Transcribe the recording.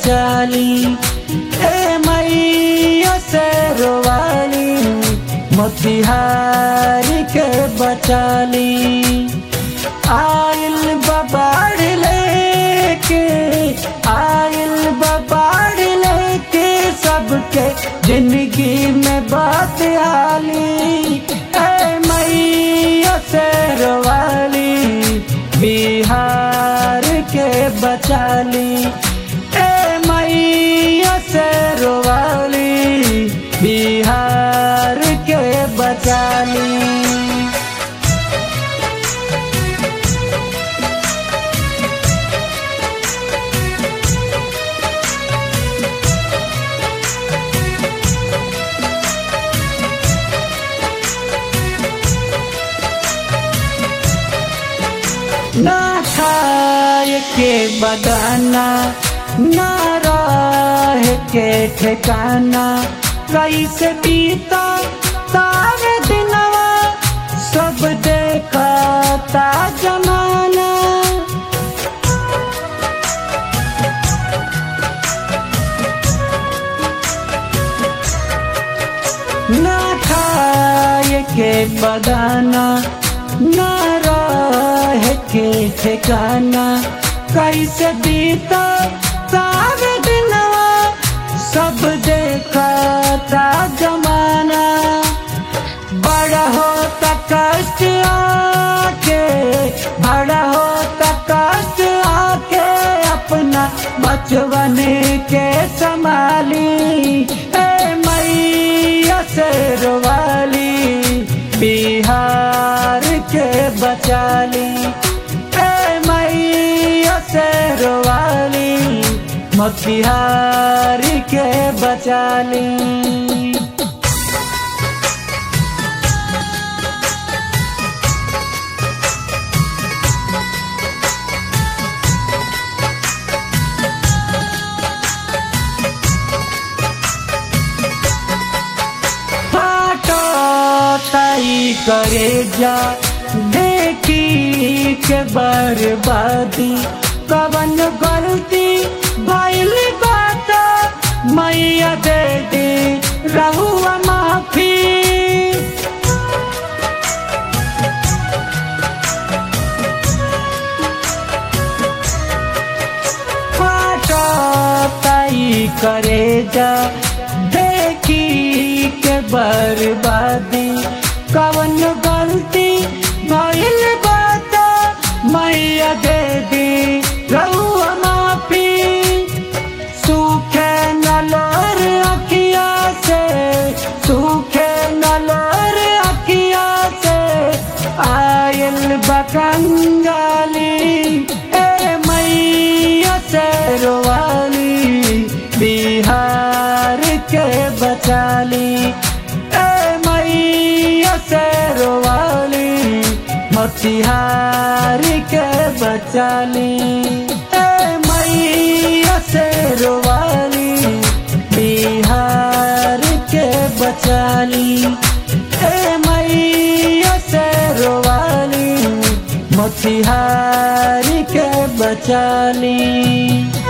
बचाली ए मैया से रोवाली मोतिहारी के बचाली आइल बबाड़ लेके आइल बबाड़ लेके सबके जिंदगी में बात आली ए मैया से रोवाली बिहार के बचाली ए मैया से रोवाली बिहार के बचाली ना खाए के बदाना ना राह के ठिकाना कैसे बीता तारे दिनवा सब देखा ता जमाना ना खाए के बदाना ना राह के ठिकाना कैसे बीता सारे दिनवा सब देखा था जमाना बड़ा होता कष्ट आके बड़ा होता कष्ट आके अपना बचवन के संभाली ए मैया से रोवाली बिहार के बचाली ए मैया से रोवाली मोतिहारी के बचाली फाटो ताई करे जा देखी के बर्बादी कवन गलती भइल बात मैया दे दे रहुआ माफी फाटो ताई करे जा देखी के बर्बादी कवन गलती भइल बात मैया दे दी रहुआ माफी सूखे नलर अखिया से सूखे नलर अखिया से आयल बकंगाली ए मैया से रोवाली बिहार के बचाली ए मैया से रोवाली मोतिहारी के बचाली ए मैया से रोवाली बिहार के बचाली ए मैया से रोवाली मोतिहारी के बचाली